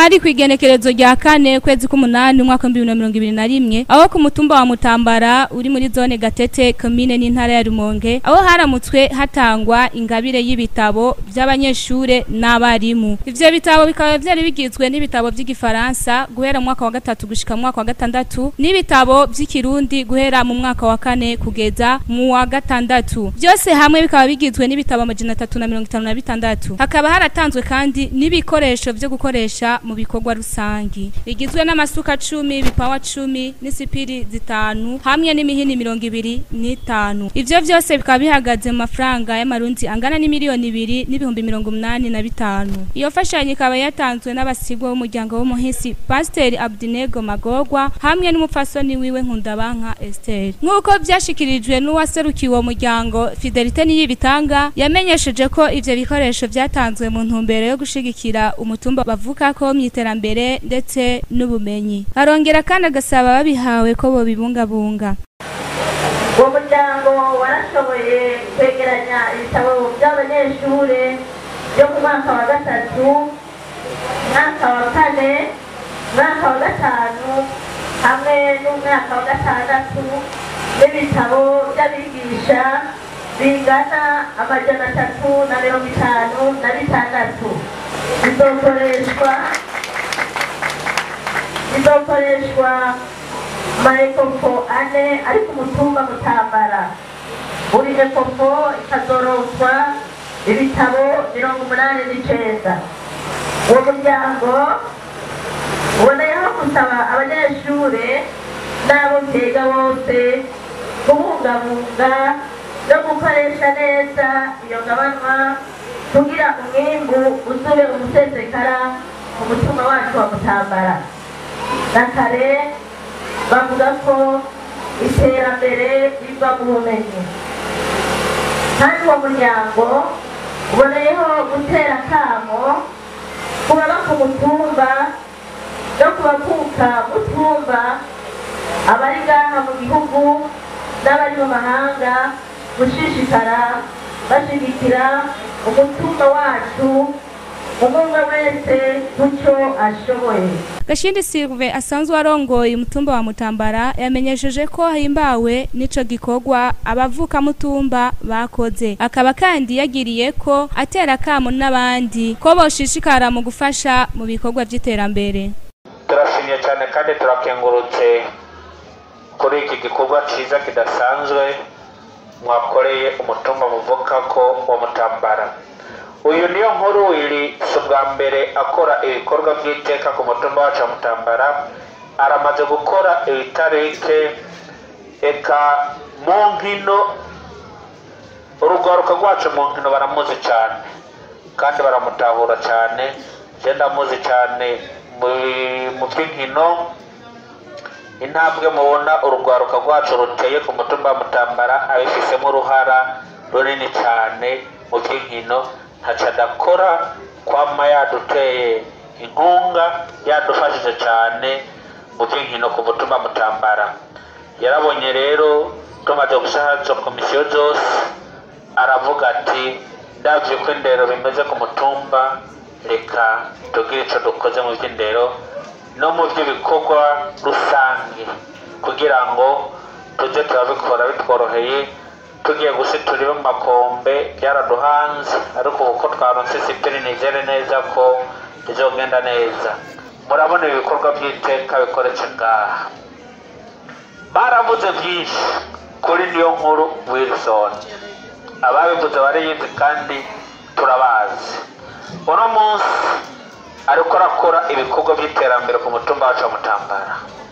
hari ku igenekerezo rya kane kwezi k'umunani umwaka w'ibihumbi bibiri na mirongo ibiri na rimwe aho ku mutumba wa mutambara uri muri zone gatete komine n'intara ya rumonge aho haramutswe hatangwa ingabire y'ibitabo by'abanyeshure n'abarimu ivyo bitabo bikaba vyari bigizwe n'ibitabo vy'igifaransa guhera mu mwaka wa gatatu gushika mu mwaka wa gatandatu n'ibitabo vy'ikirundi guhera mu mwaka wa kane kugeza mu wa gatandatu byose hamwe bikaba bigizwe n'ibitabo amajana atatu na mirongo itanu na bitandatu hakaba haratanzwe kandi n'ibikoresho vyo gukoresha mu bikorwa rusangi bigizwe n'amasuka cumi ibipawa cumi n'isipiri zitanu hamwe n'imihini mirongo ibiri n'itanu ivyo vyose bikaba bihagaze mu mafaranga y'amarundi angana n'imiliyoni ibiri n'ibihumbi mirongo umunani na bitanu iyo fashanyo ikaba yatanzwe n'abasigwa b'umuryango w'umuhisi pasiteri abdinego magorwa hamwe n'umupfasoni wiwe nkundabanka esteri nk'uko vyashikirijwe n'uwaserukiye uwo muryango fidelite niyibitanga yamenyesheje ko ivyo bikoresho vyatanzwe mu ntumbero yo gushigikira umutumba bavukako mu iterambere ndetse n'ubumenyi arongera kandi agasaba babihawe ko bobibungabunga uwo muryango warashoboye kwegeranya ibitabo by'abanyeshure byo mu mwaka wa gatatu umwaka wa kane umwaka wa gatanu hamwe n'umwaka wa gatandatu n'ibitabo by'abigisha bingana amajana atatu na mirongo itanu na bitandatu bizokoreshwa bizokoreshwa amaekofo ane ari ku mutumba mutambara buri ekofo ikazoroswa ibitabo mirongo umunani n'icenda uwo muryango uboneyeho gusaba abanyeshure n'abo vyiga bose kubungabunga no gukoresha neza iyo ngabanwa kugira umwimbu uzube umusesekara mu mutima wacu wa mutambara na kare bavuga ko iterambere riva mu bumenyi kandi uwo muryango uboneyeho gutera akamo ku baba ku mutumba no ku bavuka mutumba abari ngaha mu gihugu n'abari mu mahanga gushishikara bashigikira umutumba wacu umwe wese kucyo ashoboye Gashindi Silve asanzwe arongoye umutumba wa Mutambara yamenyesheje ko himbawe nico gikorwa abavuka mutumba bakoze akaba kandi yagiriye ko atera kamo n'abandi ko boshishikara mu gufasha mu bikorwa by'iterambere turashimye cyane kandi turakengurutse kuri iki gikorwa cyiza kidasanzwe mwakoreye umutumba muvuka ko wa mutambara uyu niyo nkuru iri si ubwa mbere akora ibikorwa by'iteka ku mutumba wacu wa mutambara aramaze gukora ibitarike eka mu nkino urugwaruka rwacu mu nkino baramuzi cyane kandi baramutahura cyane je ndamuzi cyane mu- mu by'inkino intambwe mubona urugwaruka rwacu ruteye ku mutumba wa mutambara abifisemo uruhara runini cyane mu by'inkino ntaco adakora kwama yaduteye inkunga yadufashije cyane mu by'inkino ku mutumba wa mutambara yarabonye rero tumaze gushahaza komisiyo zose aravuga ati ndabyo ko indero bimeze ku mutumba reka tugire icyo dukoze mu by'indero no mu by'ibikorwa rusange kugira ngo tujye turabikora bitworoheye tugiye gusitura iwe mu makombe byaraduhanze ariko ubu ko twaronse sipiri nizere neza ko bizogenda neza murabona ibikorwa by'iteka bikoretse ngaha baravuze byinshi kuri niyo nkuru wilson ababivuze bariyizi kandi turabazi uno munsi ariko arakora ibikorwa by'iterambere ku mutumba wacu wa mutambara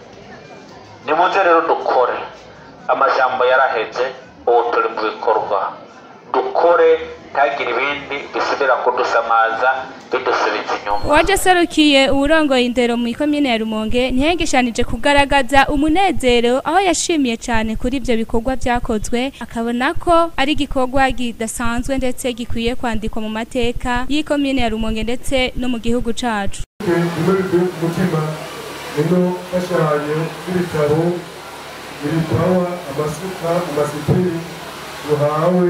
nimuze rero dukore amajambo yaraheze ubu turi mu bikorwa dukore ntagire ibindi bisubira kudusamaza bidusubiza inyuma uwaje aserukiye uwurongoye indero mu ikomine ya rumonge ntihengeshanije kugaragaza umunezero aho yashimiye cyane kuri ibyo bikorwa byakozwe akabona ko ari igikorwa kidasanzwe ndetse gikwiye kwandikwa mu mateka y'ikomine ya rumonge ndetse no mu gihugu cacu rimwe rivuye ku mutima rino fashanyo y'ibitabo ibipawa amasuka amasipiri ruhawe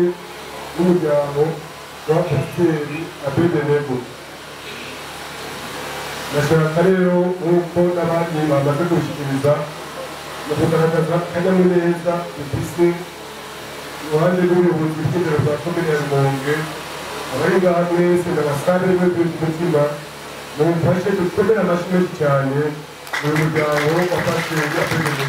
n'umuryango wa pasiteri abedenego ndashaka rero nk'uko n'abandi bamaze gushyikiriza mu kugaragaza akanyamuneza dufise iruhande rw'ubuyobozi bw'indero bwa komine ya rumonge abari ngaha mwese ndabasare mwe mutima mumfashe dukomere amashyi menshi cyane uyu muryango wafashe yaperemeje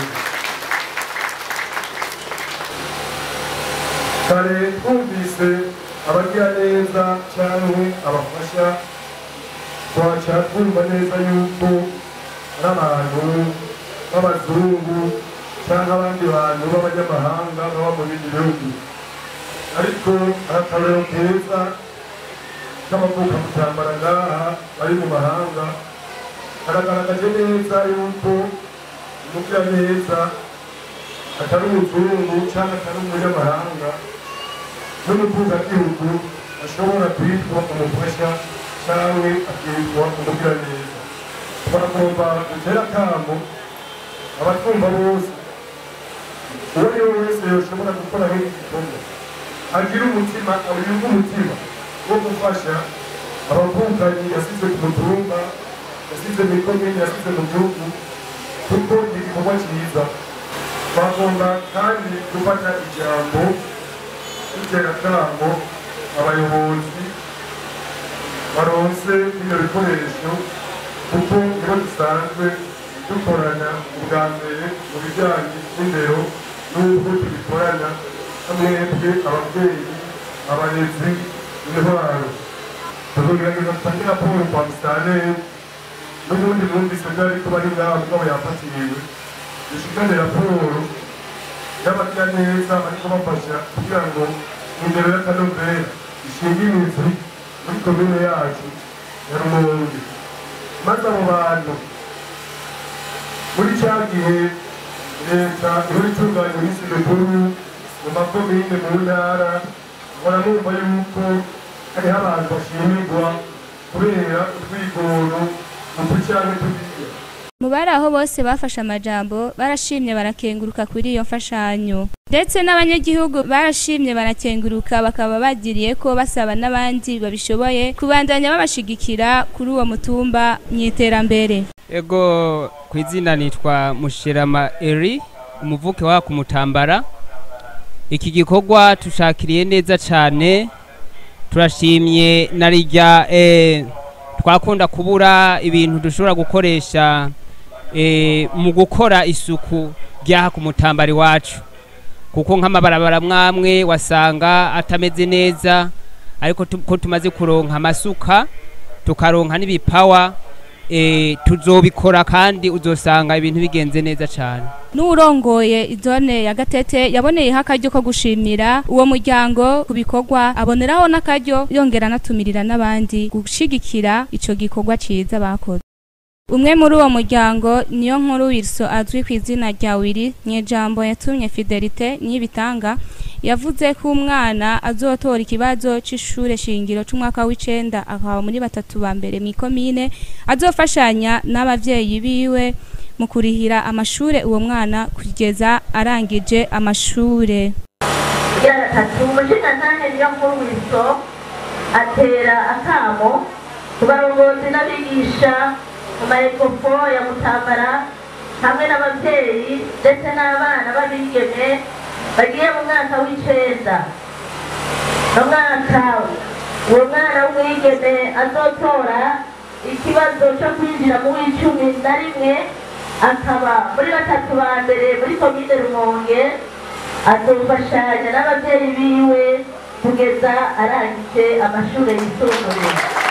kare twumvise abagira neza cyangwa abafasha twaca twumva neza yuko ari abantu b'abazungu cyangwa abandi bantu b'abanyamahanga baba mu bindi bihugu ariko akarero keza k'amavuka kutambara ngaha bari mu mahanga karagaragaje neza yuko umugira neza atari umuzungu cyangwa atari umunyamahanga n'umuvugagihugu ashobora kwitwa umufasha cyangwa akitwa umugira neza twagomba gutera akamo abatwumva bose uwo ari we wese yoshobora gukora nk'iki gikorwa agira umutima yumva umutima wo gufasha abavukanyi yasize ku mutumba yasize mu ikomini yasize mu gihugu kuko ni igikorwa cyiza twagomba kandi gufata ijambo dutera akamo abayobozi baronse bino bikoresho kuko nibo dusanzwe dukorana ubwa mbere mu bijyanye n'indero n'uko tubikorana hamwebwe ababyeyi abarezi intwaro tuzogerageza dutange raporo kwa musitanteri n'ubundi mwumvise byari kuba ari ngaho mugabo yafatiriwe dushikane raporo y'abagira neza bariko bafasha kugira ngo indero y'akanovera ishinge imizi muri komine yacu ya rumonge maze abo bantu muri cya gihe leta ihora itunganya iminsi mikuru mu makomine mu ntara nkora numva yuko hariho abantu bashimirwa kubera utwigoro utu cyangwa turiya mu bari aho bose bafashe amajambo barashimye barakenguruka kuri iyo mfashanyo ndetse n'abanyagihugu barashimye barakenguruka bakaba bagiriye ko basaba n'abandi babishoboye kubandanya babashigikira kuri uwo mutumba mu iterambere ego ku izina nitwa mushirama eri umuvuke wa kumutambara iki gikorwa tushakiriye neza cyane turashimye na rijya eh, twakunda kubura ibintu dushobora gukoresha eh, mu gukora isuku ry'aha ku mutambari wacu kuko nk'amabarabara mwamwe wasanga atameze neza ariko tu- ko tumaze kuronka amasuka tukaronka n'ibipawa eh, tuzobikora kandi uzosanga ibintu bigenze neza cyane n'uwurongoye izone ya gatete yaboneyeho akaryo ko gushimira uwo muryango ku bikorwa aboneraho n'akaryo yongera anatumirira n'abandi gushigikira ico gikorwa ciza bakoze umwe muri uwo muryango niyo nkuru wilso azwi ku izina rya wiri nyejambo yatumye fidelite nyibitanga yavuze ko umwana azotora ikibazo c'ishure shingiro c'umwaka w'icenda akaba muri batatu ba mbere mw'ikomine azofashanya n'abavyeyi biwe mu kurihira amashure uwo mwana kugeza arangije amashure kugira gatatu umushingantahe niyo nkuru wiso atera akamo ku barongozi n'abigisha mu maekofo ya mutambara hamwe n'ababyeyi ndetse n'abana b'abigeme bagiye mu mwaka w'icenda mu mwaka uwo mwana w'umwigeme azotora ikibazo cyo kwinjira mu w'icumi na rimwe akaba muri batatu ba mbere muri komine rumonge azofashanya n'ababyeyi biwe kugeza arangije amashuri yisumbuye